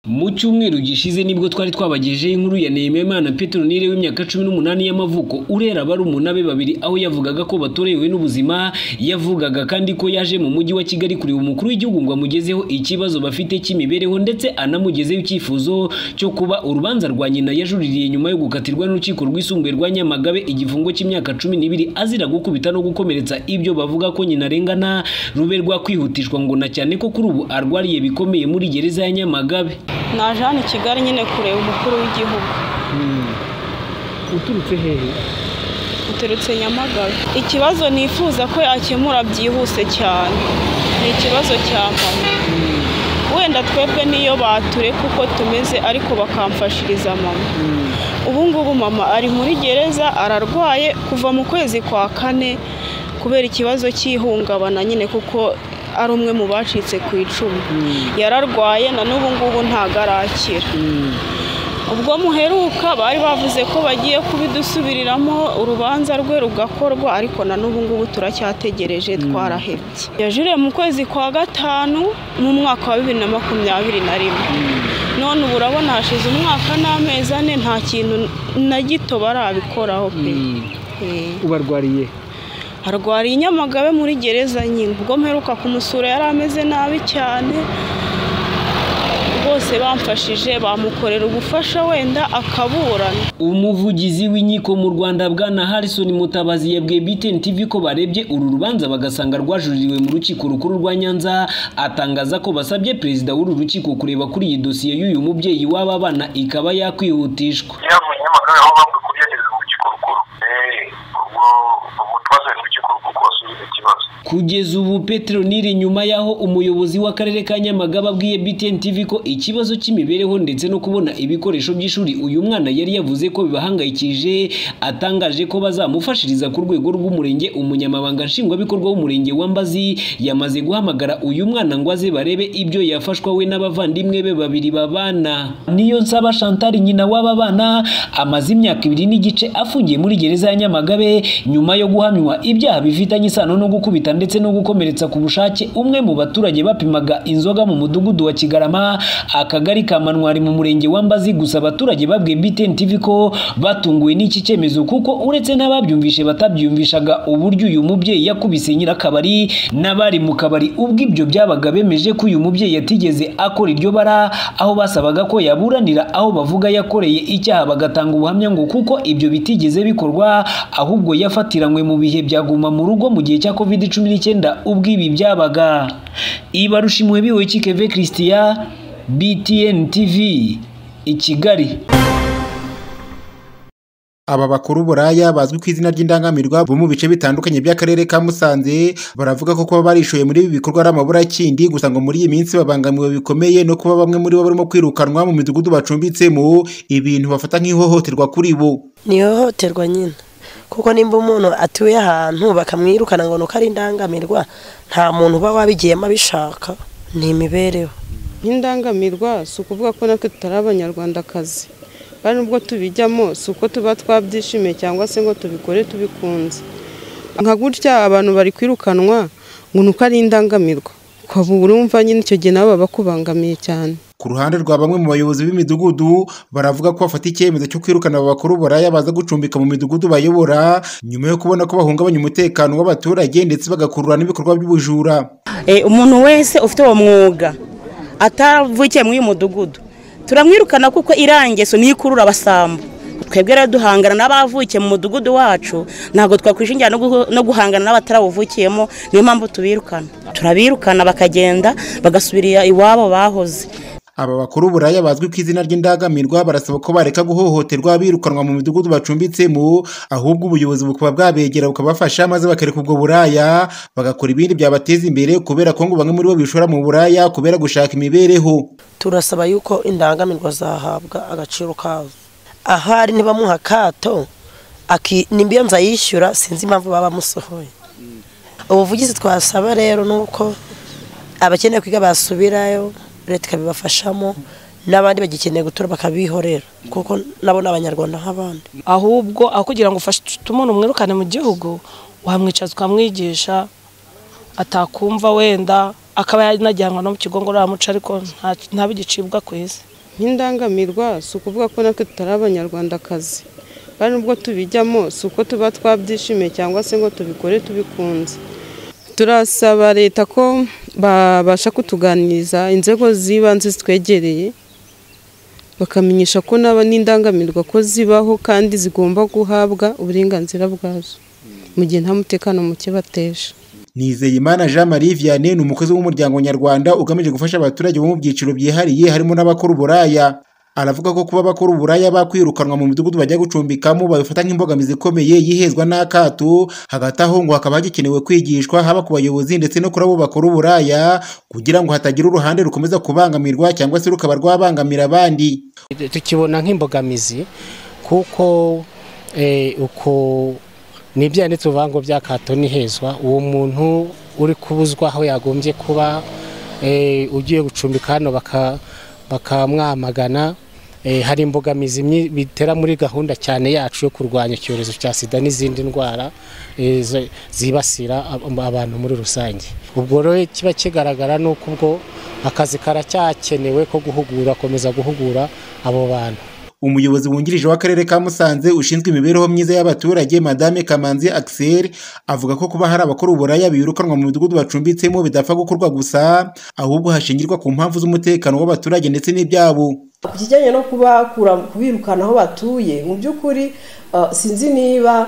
Mu cyumweru gishize nibwo twari twabagejeho inkuru ya Nehemimana Petronile w'imyaka cumi n'umunani y'amavuko urera barumuna be babiri aho yavugaga ko batorewe n'ubuzima yavugaga kandi ko yaje mu mujyi wa Kigali kureba umukuru w'igihugu ngo amugezeho ikibazo bafite cy'imibereho ndetse anamugezeho icyifuzo cyo kuba urubanza rwa nyina yajuririye nyuma yo gukatirwa n'urukiko rwisumbuye rwa Nyamagabe igifungo cy'imyaka cumi n'ibiri azira gukubita no gukomeretsa ibyo bavuga ko nyina arengana rube rwakwihutishwa ngo na cyane ko kuri ubu arwariye bikomeye muri gereza ya Nyamagabe naje hano i kigali nyine kureba umukuru w'igihugu uturutse hehe uturutse nyamagabe ikibazo nifuza ko yakemura byihuse cyane ni ikibazo cya mama wenda twebwe niyo batureka uko tumeze ariko bakamfashiriza mama ubu ngubu mama ari muri gereza ararwaye kuva mu kwezi kwa kane kubera ikibazo cy'ihungabana nyine kuko ari umwe mu bacitse ku icumu yararwaye na n'ubu ngubu ntabwo arakira ubwo muheruka bari bavuze ko bagiye kubidusubiriramo urubanza rwe rugakorwa ariko na n'ubu ngubu turacyategereje twarahebye yajuriye mu kwezi kwa gatanu mu mwaka wa bibiri na makumyabiri na rimwe none ubu urabona hashize umwaka n'amezi ane nta kintu na gito barabikoraho pe ubarwariye arwariye inyamagabe muri gereza nyine ubwo mperuka kumusura yari ameze nabi cyane bose bamfashije bamukorera ubufasha wenda akaburana umuvugizi w'inkiko mu rwanda bwana harrison mutabazi yabwiye btn tv ko barebye uru rubanza bagasanga rwajuririwe mu rukiko rukuru rwa nyanza atangaza ko basabye perezida w'uru rukiko kureba kuri iyi dosiye y'uyu mubyeyi w'aba bana ikaba yakwihutishwa kugeza ubu Petronile nyuma y'aho umuyobozi w'akarere ka nyamagabe abwiye btn tv ko ikibazo cy'imibereho ndetse no kubona ibikoresho by'ishuri uyu mwana yari yavuze ko bibahangayikije atangaje ko bazamufashiriza ku rwego rw'umurenge umunyamabanga nshingwabikorwa w'umurenge wa mbazi yamaze guhamagara uyu mwana ngo aze barebe ibyo yafashwa we n'abavandimwe be babiri babana niyo nsaba chantal nyina w'aba bana amaze imyaka ibiri n'igice afungiye muri gereza ya nyamagabe nyuma yo guhamywa ibyaha bifitanye isano no gukubita ndetse no gukomeretsa ku bushake umwe mu baturage bapimaga inzoga mu mudugudu wa kigarama akagari ka manwari mu murenge wa mbazi gusa abaturage babwiye btn tv ko batunguwe n'iki cyemezo kuko uretse n'ababyumvishe batabyumvishaga uburyo uyu mubyeyi yakubise nyirakabari n'abari mu kabari ubwo ibyo byabaga bemeje ko uyu mubyeyi yatigeze akora iryo bara aho basabaga ko yaburanira aho bavuga yakoreye icyaha bagatanga ubuhamya ngo kuko ibyo bitigeze bikorwa ahubwo yafatiranywe mu bihe byaguma mu rugo mu gihe cya covid cumi n'icyenda ubwo ibi byabaga ibarusha impuhwe biwe kikeve christian btn tv i kigali aba bakuru buraya bazwi ku izina ry'indangamirwa bo mu bice bitandukanye by'akarere ka musanze baravuga ko kuba barishoye muri ibi bikorwa ari amaburakindi gusa ngo muri iyi minsi babangamiwe bikomeye no kuba bamwe muri bo barimo kwirukanwa mu midugudu bacumbitsemo ibintu bafata nk'ihohoterwa kuri bo ni ihohoterwa nyine kuko nimba umuntu atuye ahantu bakamwirukana ngo nuko ari indangamirwa nta muntu uba wabigiyemo abishaka ni imibereho nk'indangamirwa si ukuvuga ko natwe tutari abanyarwandakazi kandi nubwo tubijyamo si uko tuba twabyishimiye cyangwa se ngo tubikore tubikunze nka gutya abantu bari kwirukanwa ngo nuko ari indangamirwa ukaba urumva nyine icyo gihe nabo baba bakubangamiye cyane ku ruhande rwa bamwe mu bayobozi b'imidugudu baravuga ko bafata icyemezo cyo kwirukana abakuru buraya baza gucumbika mu midugudu bayobora nyuma yo kubona ko bahungabanya umutekano w'abaturage ndetse bagakurura n'ibikorwa by'ubujura umuntu wese ufite uwo mwuga atavukiye muri uyu mudugudu turamwirukana kuko irangeso niyo ikurura abasambo twebwe rero duhangana n'abavukiye mu mudugudu wacu ntabwo twakwishingira no guhangana n'abatarawuvukiyemo niyo mpamvu tubirukana turabirukana bakagenda bagasubirira iwabo bahoze aba bakuru buraya bazwi ku izina ry'indangamirwa barasaba ko bareka guhohoterwa birukanwa mu midugudu bacumbitsemo ahubwo ubuyobozi bukaba bwabegera bukabafasha maze bakareka ubwo buraya bagakora ibindi byabateza imbere kubera ko ngo bamwe muri bo bishora mu buraya kubera gushaka imibereho turasaba yuko indangamirwa zahabwa agaciro kazo ahari ntibamuha akato nimba iyo nzu ayishyura sinzi impamvu baba bamusohoye ubuvugizi twasaba rero ni uko abakeneye kwiga basubirayo leta ikabibafashamo n'abandi bagikeneye gutura bakabihorera kuko nabo ni abanyarwanda nk'abandi ahubwo aho kugira ngo ufashe umuntu umwirukane mu gihugu wamwicaza ukamwigisha atakumva wenda akaba yanajyanwa no mu kigo ngororamuco ariko ntabigicibwa ku isi nk'indangamirwa si ukuvuga ko natwe tutari abanyarwandakazi kandi nubwo tubijyamo si uko tuba twabyishimiye cyangwa se ngo tubikore tubikunze turasaba leta ko babasha kutuganiriza inzego z'ibanze zitwegereye bakamenyesha ko naba n'indangamirwa ko zibaho kandi zigomba guhabwa uburenganzira bwazo mu gihe nta mutekano muke bateje Nizeyimana Jean Marie Vianney ni umukozi w'umuryango nyarwanda ugamije gufasha abaturage bo mu byiciro byihariye harimo n'abakora uburaya aravuga ko kuba abakora uburaya bakwirukanwa mu midugudu bajya gucumbikamo babifata nk'imbogamizi ikomeye yihezwa n'akato hagati aho ngo hakaba hagikenewe kwigishwa haba ku bayobozi ndetse no kuri abo bakora uburaya kugira ngo hatagira uruhande rukomeza kubangamirwa cyangwa se rukaba rwabangamira abandi tukibona nk'imbogamizi kuko uko nibyo yanditse uvuga ngo byakato hezwa uwo muntu uri kubuzwa aho yagombye kuba ugiye gucumbika hano bakamwamagana hari imbogamizi bitera muri gahunda cyane yacu yo kurwanya icyorezo cya sida n'izindi ndwara zibasira abantu muri rusange ubwo rero kiba kigaragara ni uko ubwo akazi karacyakenewe ko guhugura akomeza guhugura abo bantu umuyobozi wungirije w'akarere ka musanze ushinzwe imibereho myiza y'abaturage madame kamanzi axel avuga ko kuba hari abakora uburaya birukanwa mu midugudu bacumbitsemo bidapfa gukorwa gusa ahubwo hashingirwa ku mpamvu z'umutekano w'abaturage ndetse n'ibyabo ku kijyanye no kubakura kubirukana aho batuye mu by'ukuri sinzi niba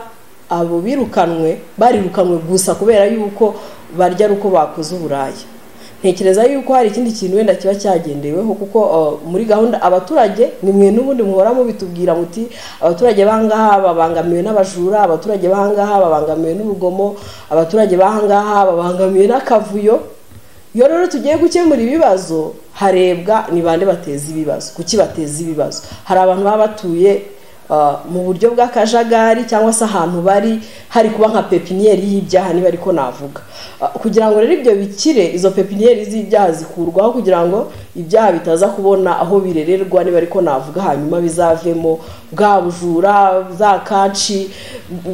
abo birukanwe barirukanwe gusa kubera yuko barya ari uko bakoze uburaya ntekereza yuko hari ikindi kintu wenda kiba cyagendeweho kuko muri gahunda abaturage ni mwe n'ubundi muhora mubitubwira muti abaturage b'ahangaha babangamiwe n'abajura abaturage b'ahangaha babangamiwe n'urugomo abaturage b'ahangaha babangamiwe n'akavuyo iyo rero tugiye gukemura ibibazo harebwa ni bande bateza ibibazo kuki bateza ibibazo hari abantu baba batuye mu buryo bw'akajagari cyangwa se ahantu bari hari kuba nka pepiniyeri y'ibyaha niba ariko navuga kugira ngo rero ibyo bikire izo pepiniyeri z'ibyaha zikurwaho kugira ngo ibyaha bitaza kubona aho birererwa niba ariko navuga hanyuma bizavemo bwa bujura za kaci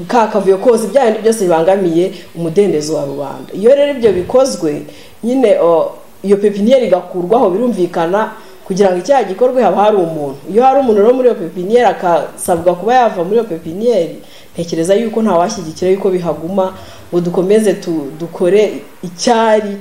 ka kavuyo kose bya bindi byose bibangamiye umudendezo wa rubanda iyo rero ibyo bikozwe nyine iyo pepiniyeri igakurwaho birumvikana kugira ngo icyaha gikorwe haba hari umuntu iyo hari umuntu rero muri iyo pepiniyeri akasabwa kuba yava muri iyo pepiniyeri ntekereza yuko ntawashyigikira yuko bihaguma ngo dukomeze dukore icyari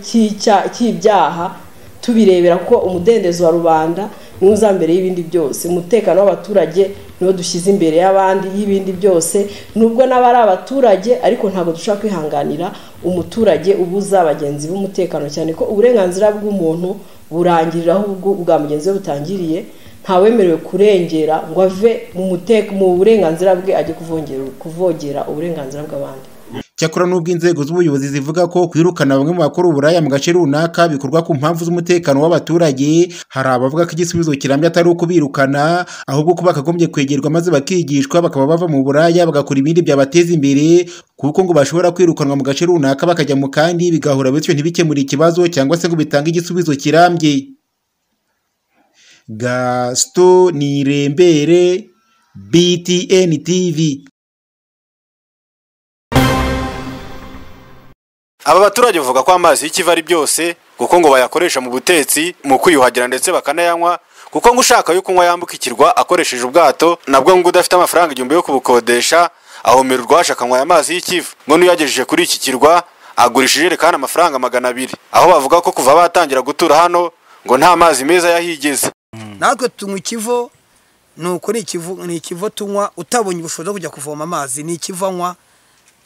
cy'ibyaha tubirebera ko umudendezo wa rubanda niwo mbere y'ibindi byose umutekano w'abaturage niwo dushyize imbere y'abandi y'ibindi byose nubwo n'aba ari abaturage ariko ntabwo dushobora kwihanganira umuturage ubuza bagenzi b'umutekano cyane ko uburenganzira bw'umuntu burangirira aho ubwa mugenzi we butangiriye ntawemerewe kurengera ngo ave mu burenganzira bwe ajye kuvogera uburenganzira bw'abandi cyakora n'ubwo inzego z'ubuyobozi zivuga ko kwirukana bamwe mu bakora uburaya mu gace runaka bikorwa ku mpamvu z'umutekano w'abaturage hari abavuga ko igisubizo kirambye atari ukubirukana ahubwo ko bakagombye kwegerwa maze bakigishwa bakaba bava mu buraya bagakora ibindi byabateza imbere kuko ngo bashobora kwirukanwa mu gace runaka bakajya mu kandi bigahura bityo ntibikemure ikibazo cyangwa se ngo bitange igisubizo kirambye gasito nirembere btn tv aba baturage bavuga ko amazi y'ikiva ari byose kuko ngo bayakoresha mu butetsi mu kwiyuhagira ndetse bakanayanywa kuko ngo ushaka yo kunywa yambuka ikirwa akoresheje ubwato nabwo ngo udafite amafaranga igihumbi yo kubukodesha ahomerwa akanywa aya mazi y'ikiva ngo n'uyagejeje kuri iki kirwa agurisha ijerekani amafaranga magana abiri aho bavuga ko kuva batangira gutura hano ngo nta mazi meza yahigeze natwe tunywa ikivo ni uko ni ikivo tunywa utabonye ubushobozi bwo kujya kuvoma amazi ni ikivanywa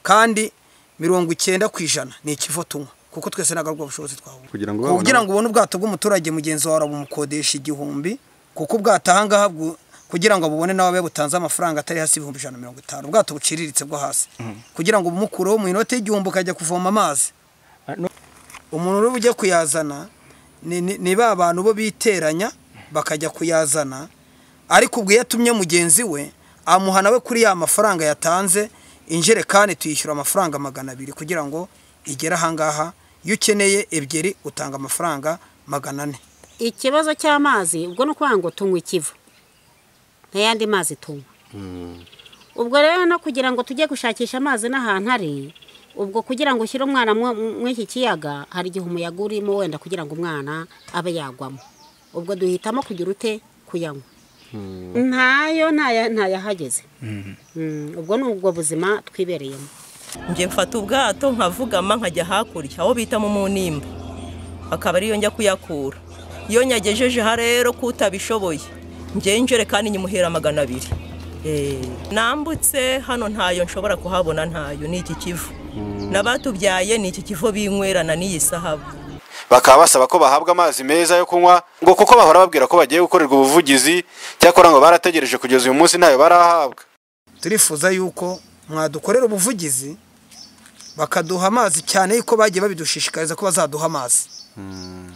kandi mirongo icyenda ku ijana ni ikivo tunywa kuko twese ntabwo aribwo bushobozi twabona kugira ngo kugira ngo ubone ubwato bw'umuturage mugenzi wawe bumukodesha igihumbi kuko ubwato ahangaha kugira ngo bubone nawe butanze amafaranga atari hasi ibihumbi ijana na mirongo itanu ubwato buciriritse bwo hasi kugira ngo bumukureho mu inoti y'igihumbi ukajya kuvoma amazi umuntu uri bujye kuyazana ni ba bantu bo biteranya bakajya kuyazana ariko ubwo iyo atumye mugenzi we amuha nawe kuri ya mafaranga yatanze injerekani tuyishyura amafaranga magana abiri kugira ngo igere ahangaha iyo ukeneye ebyiri utanga amafaranga magana ane ikibazo cy'amazi ubwo ni ukuvuga ngo tunywe ikivu n'ayandi mazi tunywa ubwo rero no kugira ngo tujye gushakisha amazi n'ahantu ari ubwo kugira ngo ushyire umwana muri iki kiyaga hari igihe umuyaga urimo wenda kugira ngo umwana abe yagwamo ubwo duhitamo kugira ute kuyanywa ntayo ntaya- ntayahageze Mm, ubwo ni ubwo buzima twibereyemo njye mfata ubwato nkavugama nkajya hakurya aho bita mu munimba akaba ariyo njya kuyakura iyo nyagejeje aha rero ko utabishoboye njye injerekani nyimuhera magana abiri Eh, nambutse hano ntayo nshobora kuhabona ntayo ni iki kivu n'abatubyaye ni iki kivu binywerana n'iyi sahabu bakaba basaba ko bahabwa amazi meza yo kunywa ngo kuko bahora babwira ko bagiye gukorerwa ubuvugizi cyakora ngo barategereje kugeza uyu munsi ntayo barahabwa turifuza yuko mwadukorera ubuvugizi bakaduha amazi cyane yuko bagiye babidushishikariza ko bazaduha amazi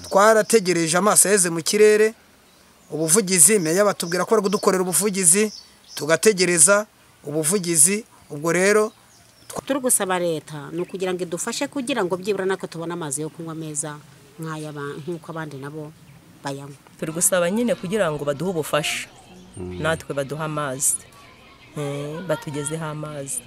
twarategereje amaso yaheze mu kirere ubuvugizi meya batubwira ko bari kudukorera ubuvugizi tugategereza ubuvugizi ubwo rero turi gusaba leta ni ukugira ngo idufashe kugira ngo byibura nako tubone amazi yo kunywa meza nk'ay'aba- nk'uko abandi nabo bayanywa turi gusaba nyine kugira ngo baduhe ubufasha natwe baduhe amazi Eh, batugezeho amazi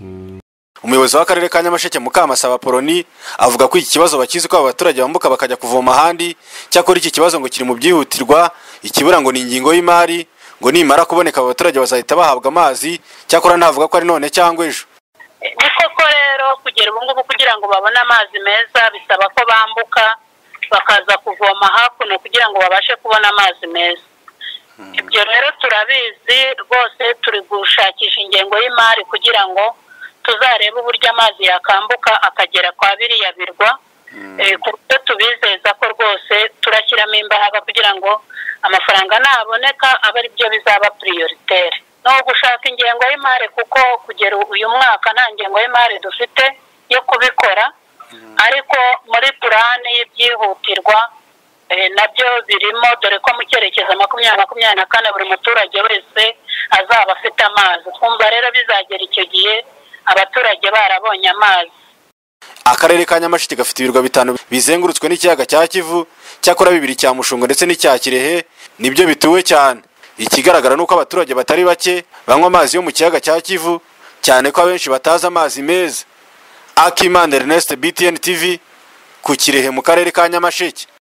umuyobozi w'akarere ka nyamasheke mukamasaba poloni avuga ko iki kibazo bakizi ko aba baturage bambuka bakajya kuvoma ahandi cyakora iki kibazo ngo kiri mu byihutirwa ikibura ngo ni ingingo y'imari ngo nimara kuboneka aba baturage bazahita bahabwa amazi cyakora ntavuga ko ari none cyangwa ejo ni koko rero kugera ubu ngubu kugira ngo babone amazi meza bisaba ko bambuka bakaza kuvoma hakuno kugira ngo babashe kubona amazi meza ibyo rero turabizi rwose turi gushakisha ingengo y'imari kugira ngo tuzarebe uburyo amazi yakambuka akagera kwa biriya birwa Eh, ku buryo tubizeza ko rwose turashyiramo imbaraga kugira ngo amafaranga naboneka abe ari byo bizaba piriyoriteri ni ugushaka ingengo y'imari kuko kugera uyu mwaka nta ngengo y'imari dufite yo kubikora ariko muri purani y'ibyihutirwa eh, nabyo birimo dore ko mu cyerekezo makumyabiri makumyabiri na kane buri muturage wese azaba afite amazi twumva rero bizagera icyo gihe abaturage barabonye amazi akarere ka nyamasheke gafite ibirwa bitanu bizengurutswe n'ikiyaga cya kivu cyakora bibiri cya mushungo ndetse n'icya kirehe nibyo bituwe cyane ikigaragara ni uko abaturage batari bake banywa amazi yo mu kiyaga cya kivu cyane ko abenshi batazi amazi meza akimana ernest btn tv ku kirehe mu karere ka nyamasheke